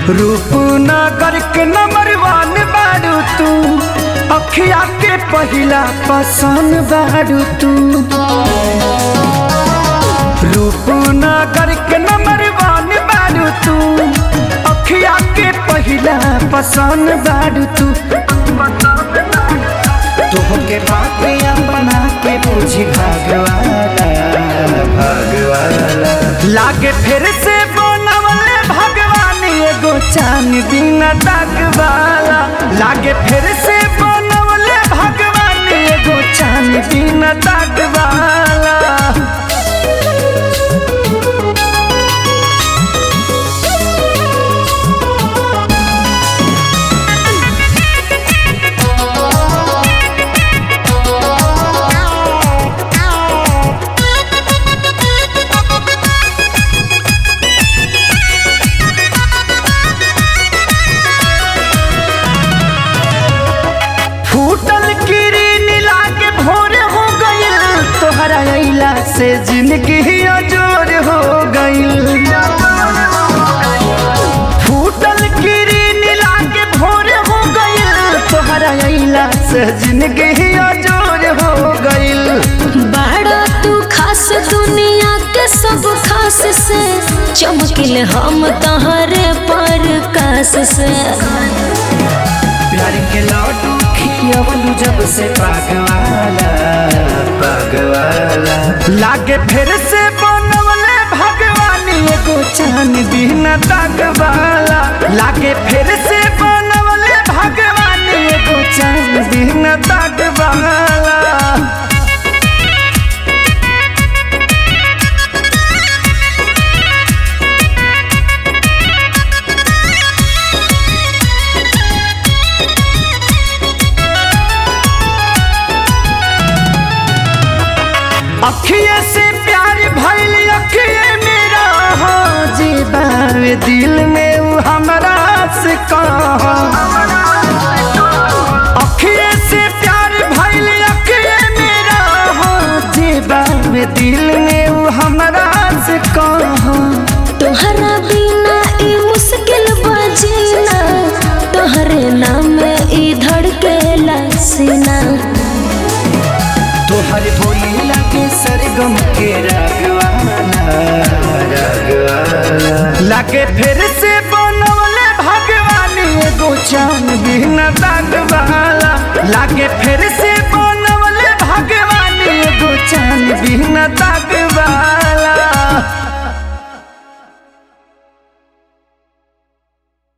रूपनगर के नंबर वन बारू तू अखिया के पहिला पसंद बारू तू रूपनगर के नंबर वन बारू तू अखिया के पहिला पसंद बारू तू तुहके बात अपना के पूछी भगवाना भगवाना लागे फिर से बनवले भगवान एगो चान बिना दागवाला लागे फिर से बनवले भगवान एगो चान बिना दागवाला फूटल किरीन लागे भोर हो गइल तोहरा अइला से जिंदगी अजोर हो गइल फूटल किरीन लागे भोर हो गइल तोहरा अइला से जिंदगी अजोर हो गइल बड़ा तू खास दुनिया के सब खास से चमकिल हम तहरे पर कास से प्यार के लड्डू खियवलू जब से पागवाला पागवाला लागे फिर से बनवले भगवान एगो चान बिना दागवाला लागे फिर से बनवले भगवान एगो चान बिना दागवाला अखिए से प्यार भइल अखिए मेरा हो जीवावे दिल में उ हमरा से कहा अखिए से प्यार भइल अखिए मेरा हो जीवावे दिल में उ हमरा से कहा तोहरा बिना ई मुश्किल बजीना तोहरे नाम ई धड़केला सीना तोहर बोली लागे सरगम के रागवाला रागवाला लागे फिर से बनवले भगवान एगो चान बिना दागवाला लागे फिर से बनवले भगवान एगो चान बिना दाग